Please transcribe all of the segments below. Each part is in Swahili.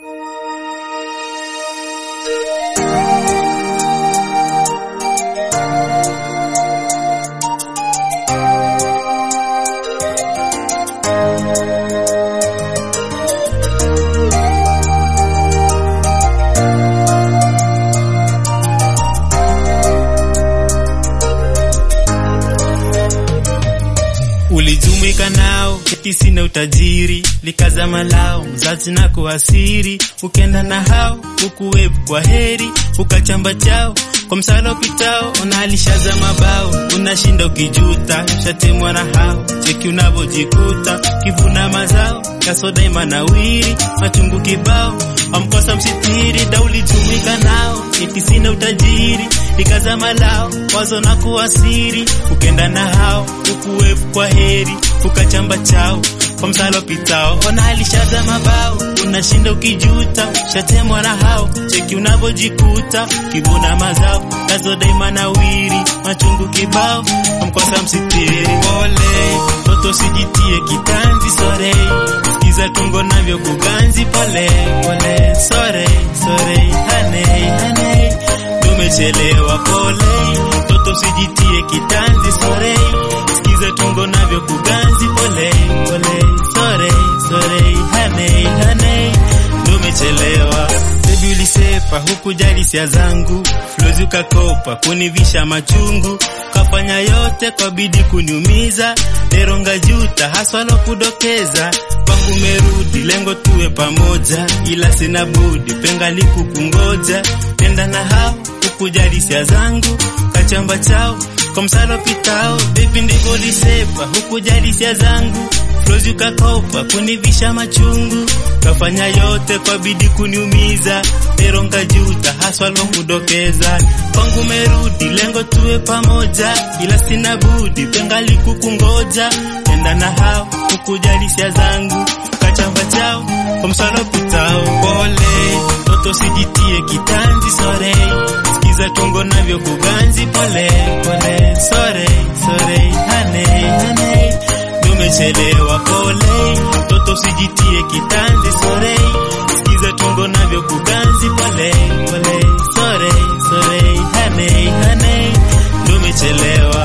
Ulijumuika nao eti sina utajiri, likazama lao mzazi na kuasiri, ukenda na hao ukuwebu kwa heri, ukachamba chao kwa msala upitao, unalishaza mabao, unashinda ukijuta, shatemwa na hao, cheki unavyojikuta, kivuna mazao kasoda imanawiri, machungu kibao, amkosa msitiri, da ulijumuika nao eti sina utajiri, likazama lao wazo na kuasiri, ukenda na hao ukuwevu kwa heri, ukachamba chao kwa msala upitao, unalishaza mabao, unashinda ukijuta, shatemwa na hao, cheki unavyojikuta, kivuna mazao kazo daima nawiri, machungu kibao, amkosa msitiri. Pole toto, sijitie kitanzi, sore sikiza tungo navyo kuganzi, pole pole, sore sore, hane hane, tumechelewa. Pole toto, sijitie kitanzi, sore sikiza tungo navyo kuganzi, pole pole, sore sore, hane hane, tumechelewa. Baby ulisepa hukujali sia zangu, flozi ukakopa kunivisha machungu, kafanya yote kwa bidii kuniumiza, eronga juta haswa lo kudokeza kwangu merudi, lengo tuwe pamoja, ila sina budi pengali kukungoja, nenda na hao hukujali sia zangu, kachamba chao kwa msalo pitao, baby ndivyo lisepa hukujali sia zangu Flozi ukakopa kunivisha machungu, kafanya yote kwa bidii kuniumiza, pero nkajuta haswa lo kudokeza. Kwangu merudi, lengo tuwe pamoja, ila sina budi pengali kukungoja, enda na hao hukujali sia zangu, kachamba chao kwa msalo pitao. Pole toto, sijitie kitanzi, sore sikiza tungo navyo kuganzi, pole pole, sore sore, hane hane tumechelewa pole, toto sijitie kitanzi, sore sikiza tungo navyo kuganzi, pole pole, sore sore, hane hane, tumechelewa.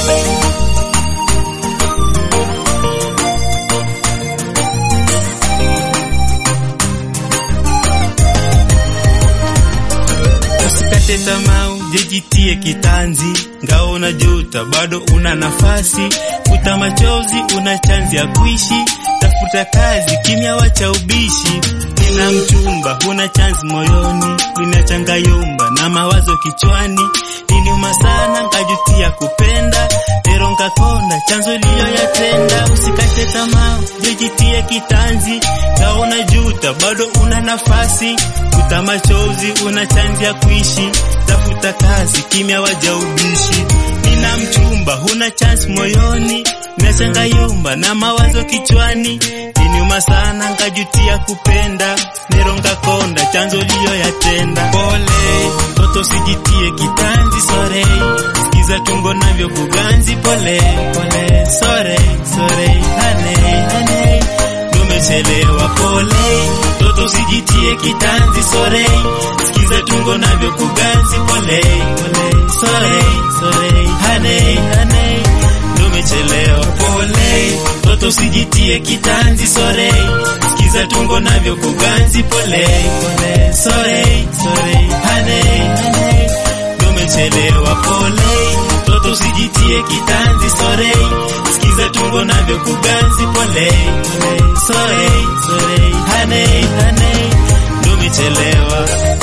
Usikate tamaa, jijitie kitanzi, ngao unajuta, bado una nafasi. Futa machozi, una chanzi ya kuishi. Tafuta kazi, kimya, wacha ubishi. Nina mchumba, huna chanzi moyoni, ninachanga yumba na mawazo kichwani. Niniuma sana, nkajutia kupenda, pero nkakonda chanzo liyoyatenda. Usikate tamaa, jijitie kitanzi, ngao unajuta, bado una nafasi. Futa machozi, una chanzi ya kuishi. Tafuta kazi, kimya, waja ubishi. Nina mchumba, huna chance moyoni, nachanga yumba na mawazo kichwani. Niniuma sana, nkajutia kupenda, neronga konda chanzo liyoyatenda. Pole toto, sijitie kitanzi, sore sikiza tungo navyo kuganzi, pole pole, sore sore, hane hane tumechelewa. Pole toto, sijitie kitanzi, sore sikiza tungo navyo kuganzi, pole pole, sore sore, hane hane tumechelewa. Pole toto, sijitie kitanzi, sore sikiza tungo navyo kuganzi, pole pole, sore sore, hane hane tumechelewa. Pole toto, sijitie kitanzi, sore sikiza tungo navyo kuganzi, pole pole, sore sore, hane hane tumechelewa.